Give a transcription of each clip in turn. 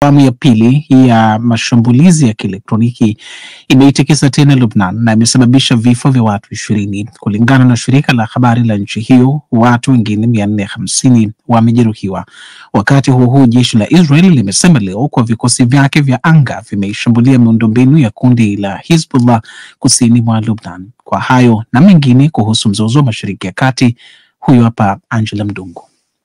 Awamu ya pili ya mashambulizi ya kielektroniki imeitikisa tena Lubnan na imesababisha vifo vya watu ishirini. Kulingana na shirika la habari la nchi hiyo, watu wengine mia nne hamsini wamejeruhiwa. Wakati huo huo, jeshi la Israel limesema leo kuwa vikosi vyake vya anga vimeishambulia miundombinu ya kundi la Hizbullah kusini mwa Lubnan. Kwa hayo na mengine kuhusu mzozo wa Mashariki ya Kati, huyu hapa Angela Mdungu.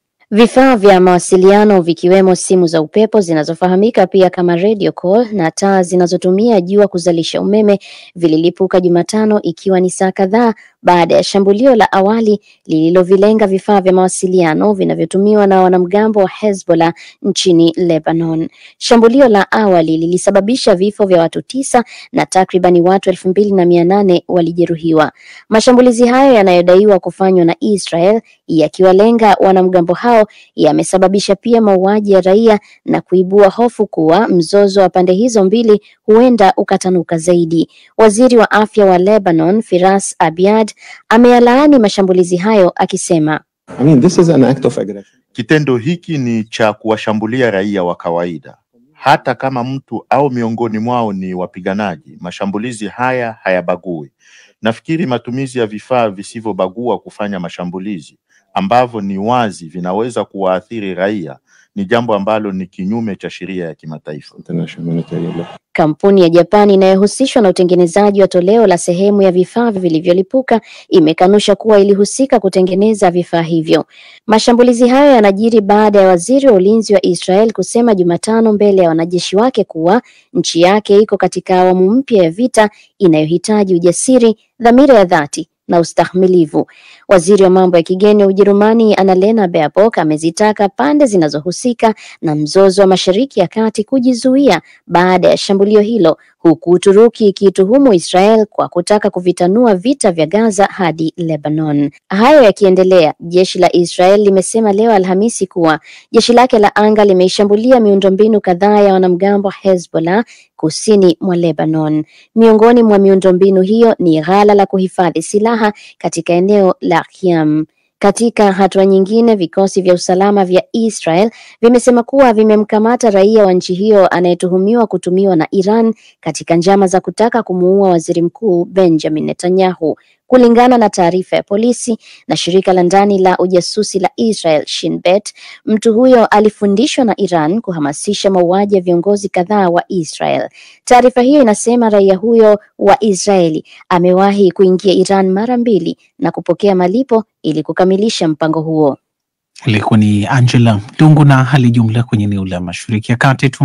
Vifaa vya mawasiliano vikiwemo simu za upepo zinazofahamika pia kama radio call na taa zinazotumia jua kuzalisha umeme vililipuka Jumatano ikiwa ni saa kadhaa baada ya shambulio la awali lililovilenga vifaa vya mawasiliano vinavyotumiwa na wanamgambo wa Hezbollah nchini Lebanon. Shambulio la awali lilisababisha vifo vya watu tisa na takribani watu elfu mbili na mia nane walijeruhiwa. Mashambulizi hayo yanayodaiwa kufanywa na Israel yakiwalenga wanamgambo hao yamesababisha pia mauaji ya raia na kuibua hofu kuwa mzozo wa pande hizo mbili huenda ukatanuka zaidi. Waziri wa afya wa Lebanon, Firas Abiad, ameyalaani mashambulizi hayo akisema, I mean, this is an act of aggression. Kitendo hiki ni cha kuwashambulia raia wa kawaida, hata kama mtu au miongoni mwao ni wapiganaji. Mashambulizi haya hayabagui. Nafikiri matumizi ya vifaa visivyobagua kufanya mashambulizi ambavyo ni wazi vinaweza kuwaathiri raia ni jambo ambalo ni kinyume cha sheria ya kimataifa. International humanitarian law. Kampuni ya Japani inayohusishwa na utengenezaji wa toleo la sehemu ya vifaa vilivyolipuka imekanusha kuwa ilihusika kutengeneza vifaa hivyo. Mashambulizi hayo yanajiri baada ya waziri wa ulinzi wa Israel kusema Jumatano mbele ya wanajeshi wake kuwa nchi yake iko katika awamu mpya ya vita inayohitaji ujasiri, dhamira ya dhati na ustahimilivu. Waziri wa mambo ya kigeni wa Ujerumani Annalena Baerbock amezitaka pande zinazohusika na mzozo wa Mashariki ya Kati kujizuia baada ya shambulio hilo, huku Uturuki ikituhumu Israel kwa kutaka kuvitanua vita vya Gaza hadi Lebanon. Hayo yakiendelea, jeshi la Israel limesema leo Alhamisi kuwa jeshi lake la anga limeishambulia miundombinu kadhaa ya wanamgambo wa Hezbollah kusini mwa Lebanon. Miongoni mwa miundombinu hiyo ni ghala la kuhifadhi silaha katika eneo la Khiam. Katika hatua nyingine, vikosi vya usalama vya Israel vimesema kuwa vimemkamata raia wa nchi hiyo anayetuhumiwa kutumiwa na Iran katika njama za kutaka kumuua waziri mkuu Benjamin Netanyahu. Kulingana na taarifa ya polisi na shirika la ndani la ujasusi la Israel Shin Bet, mtu huyo alifundishwa na Iran kuhamasisha mauaji ya viongozi kadhaa wa Israel. Taarifa hiyo inasema raia huyo wa Israeli amewahi kuingia Iran mara mbili na kupokea malipo ili kukamilisha mpango huo. Ilikuwa ni Angela Mdungu na hali jumla kwenye eneo la Mashariki ya Kati tu